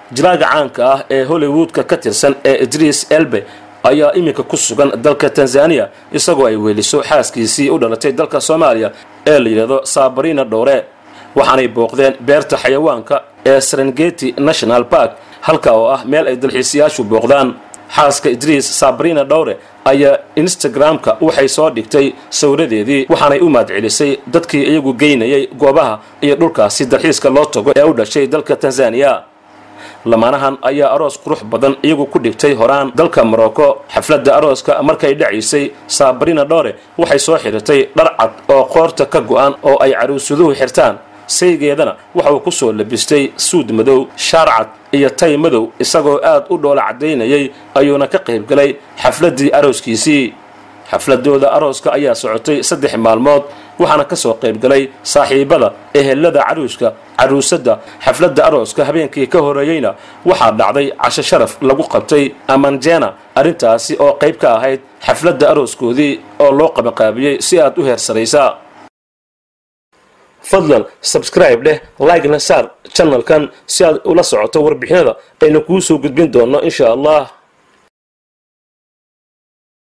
jilaaga caanka ah ee hollywoodka ka tirsan ee idriis elbe ayaa iminka ku sugan dalka tanzaniya isagoo ay weliso xaaskiisii u dhalatay dalka soomaaliya ee la yidhaahdo sabarina dhowre waxaanay booqdeen beerta xayawaanka ee serengeti national park halka oo ah meel ay dalxiisayaashu booqdaan xaaska idriis sabrina dhowre ayaa instagram-ka waxay soo dhigtay sawiradeedii waxaanay u mahadcelisay dadkii iyagu geynayay goobaha iyo dhulkaasi dalxiiska loo tago ee u dhashay dalka tanzaniya lamaanahan ayaa aroos qurux badan iyagu ku dhigtay horaan dalka morocco xafladda arooska markay dhacaysay sabrina dhowre waxay soo xidhatay dhar cad oo qoorta ka go-an oo ay caruusaduhu xirtaan saygeedana waxa uu ku soo labistay suud madow shaar cad iyo tay madow isagoo aad u dhoola caddaynayay ayuuna ka qaybgalay xafladdii arooskiisii xafladooda arooska ayaa socotay saddex maalmood waxaana ka soo qaybgalay saaxiibada ehelada caruuska caruusadda xafladda arooska habeenkii ka horeeyeyna waxaa dhacday casho sharaf lagu qabtay amanjena arrintaasi oo qayb ka ahayd xafladda arooskoodii oo loo qabanqaabiyey si aad u heersaraysa fadlan sabscribe dheh like-na saar channelkan si aad ula socoto warbixinada aynu kuu soo gudbin doonno insha allah